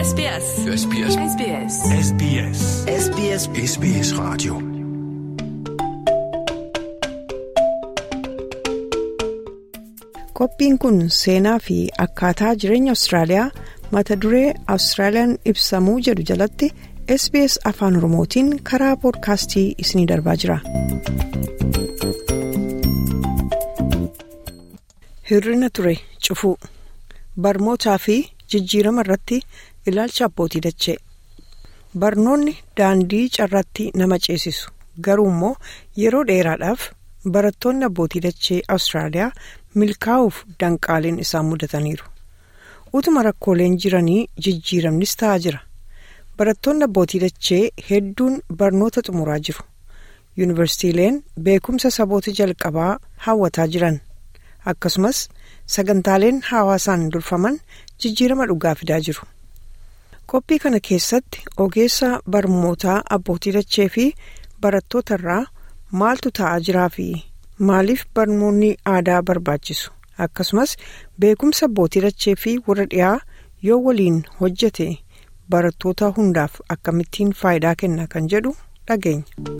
SBS. SBS. SBS. SBS. SBS SBS Radio. Qophiin kun seenaa fi akkaataa jireenya Awustiraaliyaa mata duree Awustiraaliyaan ibsamuu jedhu jalatti SBS Afaan Oromootiin karaa poodkaastii isiniif darbaa jira. Hir'ina ture cufuu barnootaa fi jijjiirama irratti ilaalcha abbootii dachee barnoonni daandii carraatti nama ceesisu garuu immoo yeroo dheeraadhaaf barattoonni abbootii dachee Awustiraaliyaa milkaa'uuf danqaaleen isaan mudataniiru utuma rakkooleen jiranii jijjiiramnis ta'aa jira barattoonni abbootii dachee hedduun barnoota xumuraa jiru yuunivarsiitiileen beekumsa saboota jalqabaa hawwataa jiran akkasumas sagantaaleen hawaasaan durfaman jijjiirama dhugaa fidaa jiru qophii kana keessatti ogeessa barnootaa abbootii dachee fi barattoota irraa maaltu ta'aa jiraa fi maaliif barnoonni aadaa barbaachisu akkasumas beekumsa abbootii dachee fi warra dhiyaa yoo waliin hojjete barattoota hundaaf akkamittiin faayidaa kenna kan jedhu dhageenya.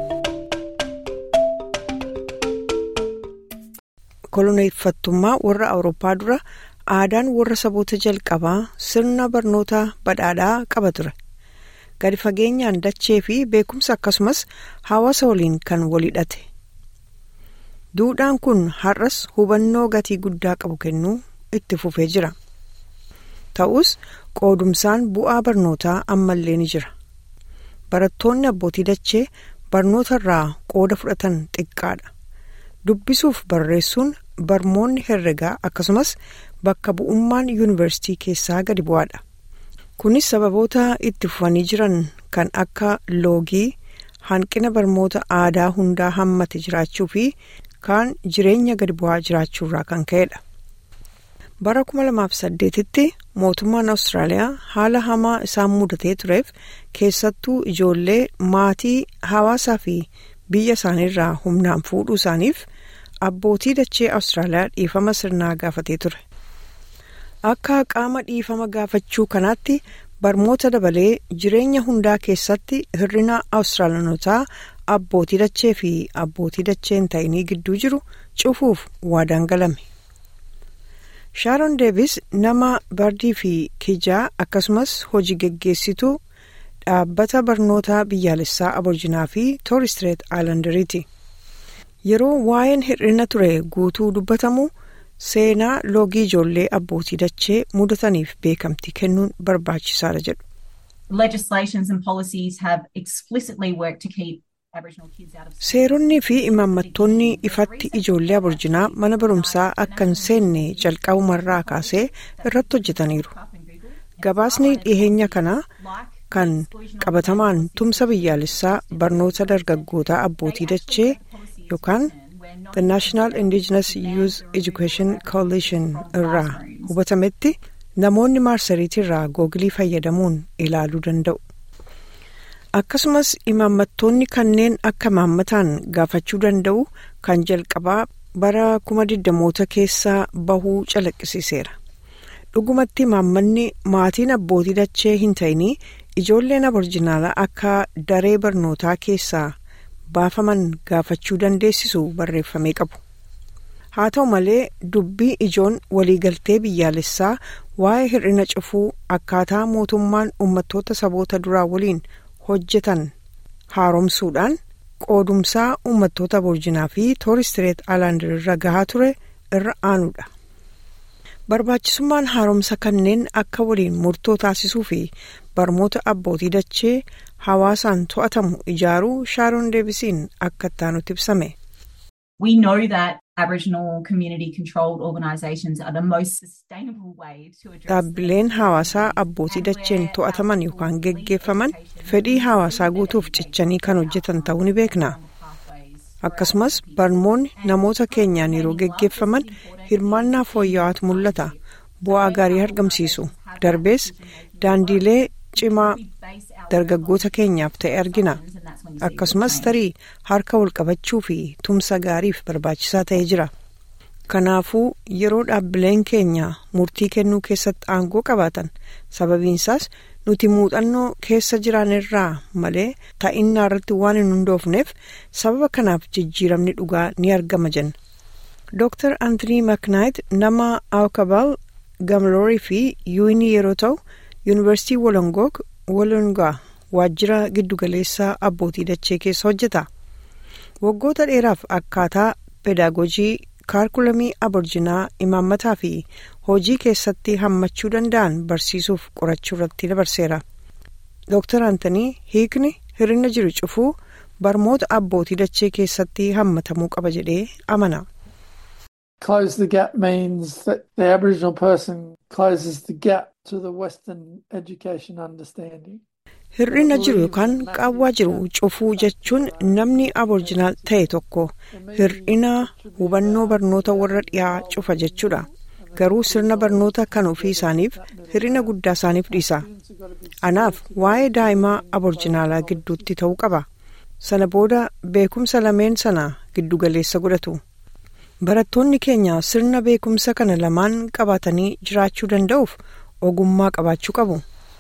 koloneeffattummaa warra awurooppaa dura aadaan warra saboota jalqabaa sirna barnoota badhaadhaa qaba ture gadi fageenyaan dachee fi beekumsa akkasumas hawaasa waliin kan walhidhate duudhaan kun har'as hubannoo gatii guddaa qabu kennuu itti fufee jira ta'us qoodumsaan bu'aa barnootaa ammallee ni jira barattoonni abbootii dachee barnoota irraa qooda fudhatan xiqqaadha. dubbisuuf barreessuun barmoonni herregaa akkasumas bakka bu'ummaan yuunivarsiitii keessaa gadi bu'aadha kunis sababoota itti fufanii jiran kan akka loogii hanqina barnoota aadaa hundaa hammate jiraachuu fi kaan jireenya gadi bu'aa jiraachuurraa kan ka'edha bara 2008tti mootummaan awustiraaliyaa haala hamaa isaan mudatee tureef keessattuu ijoollee maatii hawaasaa fi biyya isaaniirraa humnaan fuudhuu isaaniif abbootii dachee awustiraaliyaa dhiifama sirnaa gaafatee ture akka qaama dhiifama gaafachuu kanaatti barnoota dabalee jireenya hundaa keessatti hir'ina awustiraaliyaanotaa abbootii dachee fi abbootii dachee hin ta'inii gidduu jiru cufuuf waadaan galame shaaron deevis nama bardii fi kijaa akkasumas hojii geggeessituu dhaabbata barnoota biyyaalessaa aborjinaa fi tooristireet aayilandariiti yeroo waa'een hir'ina ture guutuu dubbatamu seenaa loogii ijoollee abbootii dachee mudataniif beekamtii kennuun barbaachisaadha jedhu. seeronnii fi imaammattoonni ifatti ijoollee aborjinaa mana barumsaa akka hin seenne jalqabumarraa kaasee irratti hojjetaniiru gabaasni dhiheenya kanaa kan qabatamaan tumsa biyyaalessaa barnoota dargaggootaa abbootii dachee yookaan the national indigenous youth education coalition irraa hubatametti namoonni maarsariitii irraa googilii fayyadamuun ilaaluu danda'u akkasumas imaammattoonni kanneen akka imaammataan gaafachuu danda'u kan jalqabaa bara kuma digdamoota keessaa bahuu calaqqisiiseera dhugumatti imaammanni maatiin abbootii dachee hin ta'inii ijoolleen aborjinaalaa akka daree barnootaa keessaa baafaman gaafachuu dandeessisu barreeffamee qabu haa ta'u malee dubbii ijoon waliigaltee biyyaalessaa waa'ee hir'ina cufuu akkaataa mootummaan uummattoota saboota duraa waliin hojjetan haaromsuudhaan qoodumsaa uummattoota aborjinaa fi tooristireet aayilaandar irra gahaa ture irra aanuudha. barbaachisummaan haaromsa kanneen akka waliin murtoo taasisuu fi barnoota abbootii dachee hawaasaan to'atamu ijaaruu shaaroon deebisiin akka ittaanutti ibsame. dhaabbileen hawaasaa abbootii dacheen to'ataman yookaan geggeeffaman fedhii hawaasaa guutuuf cichanii kan hojjetan ta'uu ni beekna. akkasumas barnoonni namoota keenyaan yeroo geggeeffaman hirmaannaa fooyya'aatu mul'ata bu'aa gaarii argamsiisu darbees daandiilee cimaa dargaggoota keenyaaf ta'e argina akkasumas tarii harka wal qabachuu fi tumsa gaariif barbaachisaa ta'ee jira kanaafuu yeroo dhaabbileen keenya murtii kennuu keessatti aangoo qabaatan sababiinsaas nuti muuxannoo keessa jiranirraa malee ta'innaa irratti waan hin hundoofneef sababa kanaaf jijjiiramni dhugaa ni argama jenna. Dr. Anthony McKnight nama Aukabal Gamloorii fi Yuunii yeroo ta'u yuunivarsiitii Wolongoog Wolongaa waajjira giddugaleessaa abbootii dachee keessa hojjeta. Waggoota dheeraaf akkaataa pedaagojii kaarkulamii aborjinaa imaammataa fi hojii keessatti hammachuu danda'an barsiisuuf qorachuu irratti dabarseera. Dr. Anthony hiikni hir'ina jiru cufuu barmoota abbootii dachee keessatti hammatamuu qaba jedhee amana. Close the gap means that the Aboriginal person closes the gap to the Western education understanding. Hir'ina jiru yookaan qaawwaa jiru cufuu jechuun namni aborjinaal ta'e tokko hir'ina hubannoo barnoota warra dhiyaa cufa jechuudha. Garuu sirna barnoota kan ofii isaaniif hir'ina guddaa isaaniif dhiisa. Anaaf waa'ee daa'imaa aborjinaalaa gidduutti ta'uu qaba. Sana booda beekumsa lameen sana giddugaleessa godhatu. Barattoonni keenya sirna beekumsa kana lamaan qabaatanii jiraachuu danda'uuf ogummaa qabaachuu qabu.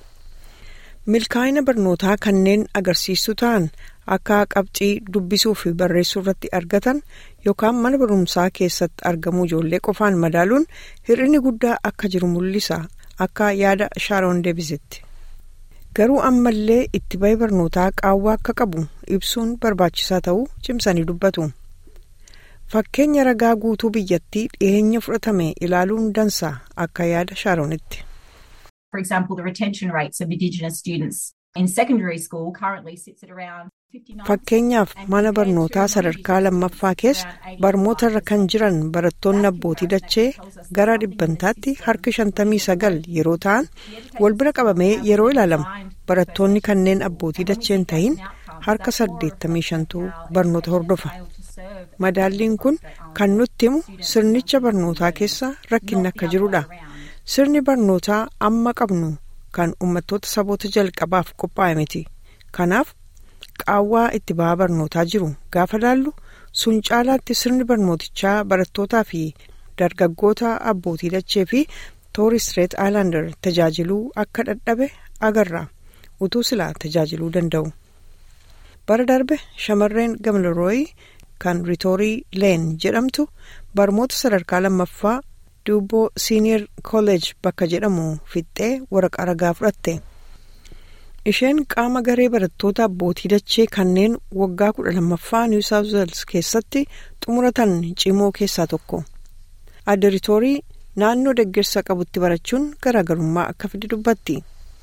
milkaa'ina barnootaa kanneen agarsiistuu ta'an akka qabxii dubbisuu fi barreessuu irratti argatan yookaan mana barumsaa keessatti argamuu ijoollee qofaan madaaluun hir'inni guddaa akka jiru mul'isa akka yaada shaaroon deebisitti. garuu ammallee itti bahee barnootaa qaawwaa akka qabu ibsuun barbaachisaa ta'uu cimsanii dubbatu. fakkeenya ragaa guutuu biyyattii dhiyeenya fudhatame ilaaluun dansa akka yaada shaaroonitti. For example, the retention rates of Indigenous students in secondary school currently sits at around Fakkeenyaaf mana barnootaa sadarkaa lammaffaa keessa barmoota irra kan jiran barattoonni abbootii dachee gara dhibbantaatti harki shantamii sagal yeroo ta'an wal bira qabamee yeroo ilaalamu barattoonni kanneen abbootii dachee hin tahin harka saddeettamii shantu barnoota hordofa. Madaalliin kun kan nutti himu sirnicha barnootaa keessa rakkinni akka jirudha. Sirni barnootaa amma qabnu kan uummattoota saboota jalqabaaf qophaa'e miti. Kanaaf qaawwaa itti ba'aa barnootaa jiru gaafa laallu sun caalaatti sirni barnootichaa barattootaa fi dargaggoota abbootii dachee fi tooristireet aayilaandar tajaajiluu akka dadhabe agarra utuu silaa tajaajiluu danda'u. Bara darbe shamarreen gamlarooyi kan ritoorii leen jedhamtu barmoota sadarkaa lammaffaa duuboo siiniyer kolleej bakka jedhamu fixxee waraqaa ragaa fudhatte. isheen qaama garee barattoota abbootii dachee kanneen waggaa kudha lammaffaa niw saawuz weels keessatti xumuratan cimoo keessaa tokko adda ritoorii naannoo deeggarsa qabutti barachuun garaagarummaa akka fide dubbatti.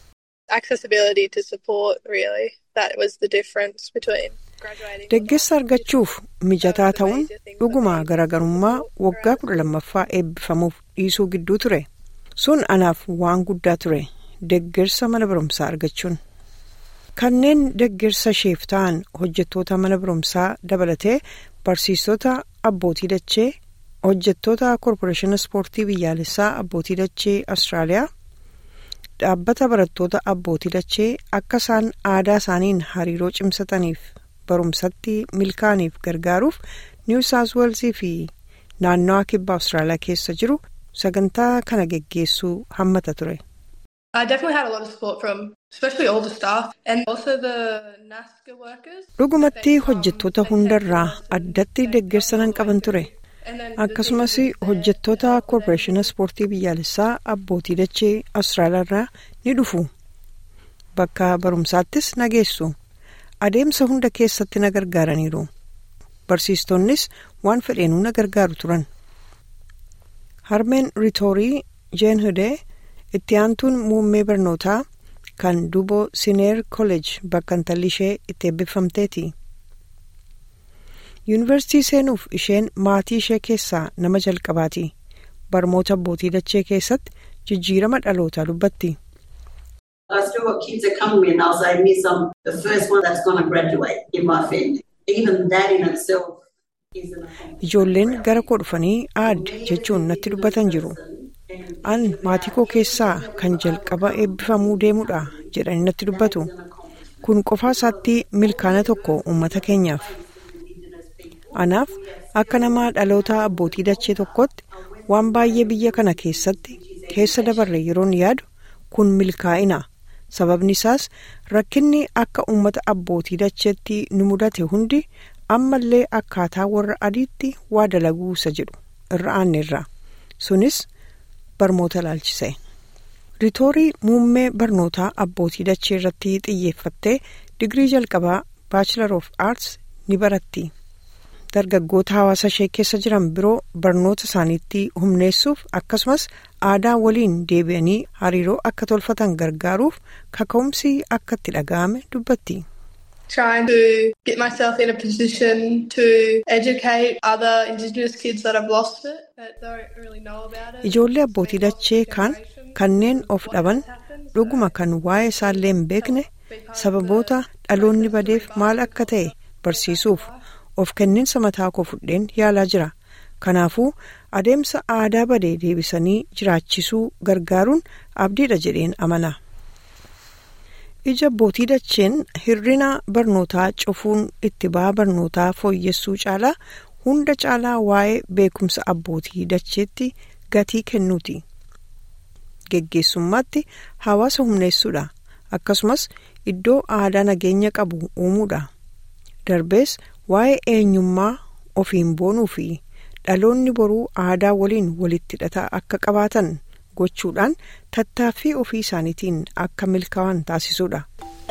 deeggarsa argachuuf mijataa ta'uun dhuguma garaagarummaa waggaa kudha lammaffaa eebbifamuuf dhiisuu gidduu ture sun anaaf waan guddaa ture deeggarsa mana barumsaa argachuun. kanneen deeggarsa isheef ta'an hojjettoota mana barumsaa dabalatee barsiistota abbootii dachee hojjettoota koorporeeshina ispoortii biyyaalessaa abbootii dachee awustiraaliyaa dhaabbata barattoota abbootii dachee akka isaan aadaa isaaniin hariiroo cimsataniif barumsatti milkaaniif gargaaruuf niw saawuz weelsii fi naannawaa kibba awustiraaliyaa keessa jiru sagantaa kana geggeessuu hammata ture. I definitely had a lot of support from especially all the staff and also the NASCA workers. Dhugumatti hojjettoota hundarraa addatti deeggarsa nan qaban ture. Akkasumas hojjettoota koorporeeshina ispoortii biyyaalessaa abbootii dachee Awustiraaliyaa irraa ni dhufu. Bakka barumsaattis na geessu. Adeemsa hunda keessatti na gargaaraniiru. Barsiistonnis waan fedheenuu na gargaaru turan. Harmeen Ritoorii Jeen Hudee itti aantuun muummee barnootaa kan duuboo sineer kolleej bakka intalli ishee itti eebbifamteeti. yuunivarsiitii seenuuf isheen maatii ishee keessaa nama jalqabaati barmoota abbootii dachee keessatti jijjiirama dhalootaa dubbatti. I still got kids that come to me and they'll say, Miss, I'm the first one that's going to graduate in my family. Even that in itself is an Ijoolleen gara koo dhufanii aad jechuun natti dubbatan jiru. An maatii koo keessaa kan jalqaba eebbifamuu deemudha jedhanii natti dubbatu. Kun qofaa isaatti milkaana tokko uummata keenyaaf. anaaf akka nama dhaloota abbootii dachee tokkotti waan baay'ee biyya kana keessatti keessa dabarre yeroon yaadu kun milkaa'ina sababni isaas rakkinni akka uummata abbootii dacheetti nu mudate hundi ammallee akkaataa warra adiitti waa dalaguu isa jedhu irra aanneerra sunis barmoota ilaalchise. Ritoorii muummee barnootaa abbootii dachee irratti xiyyeeffattee digirii jalqabaa baachilar of aarts ni baratti. Dargaggoota hawaasa ishee keessa jiran biroo barnoota isaaniitti humneessuuf akkasumas aadaa waliin deebi'anii hariiroo akka tolfatan gargaaruuf kaka'umsi akka itti dhaga'ame dubbatti. Trying to get myself in a position to educate other Indigenous kids that have lost it, that don't really know about it. Ijoollee abbootii dachee kaan kanneen of dhaban dhuguma kan waa'ee isaallee hin beekne sababoota dhaloonni badeef maal akka ta'e barsiisuuf of kenninsa mataa koo fudheen yaalaa jira. Kanaafuu adeemsa aadaa badee deebisanii jiraachisuu gargaaruun abdiidha jedheen amana. ija abbootii dacheen hirrina barnootaa cufuun itti ba'aa barnootaa fooyyessuu caalaa hunda caalaa waa'ee beekumsa abbootii dacheetti gatii kennuuti. Geggeessummaatti hawaasa humneessuudha. Akkasumas iddoo aadaa nageenya qabu uumuudha. Darbees waa'ee eenyummaa ofiin boonuu fi dhaloonni boruu aadaa waliin walitti hidhata akka qabaatan gochuudhaan tattaaffii ofii isaaniitiin akka milkaa'an taasisuudha.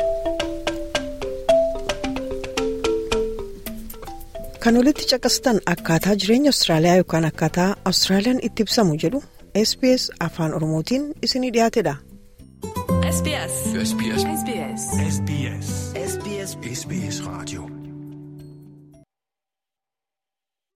Kan olitti caqastan akkaataa jireenya Awustiraaliyaa yookaan akkaataa Awustiraaliyaan itti ibsamu jedhu SBS afaan Oromootiin isinii dhiyaatedha. SBS. SBS. SBS. SBS. SBS Radio.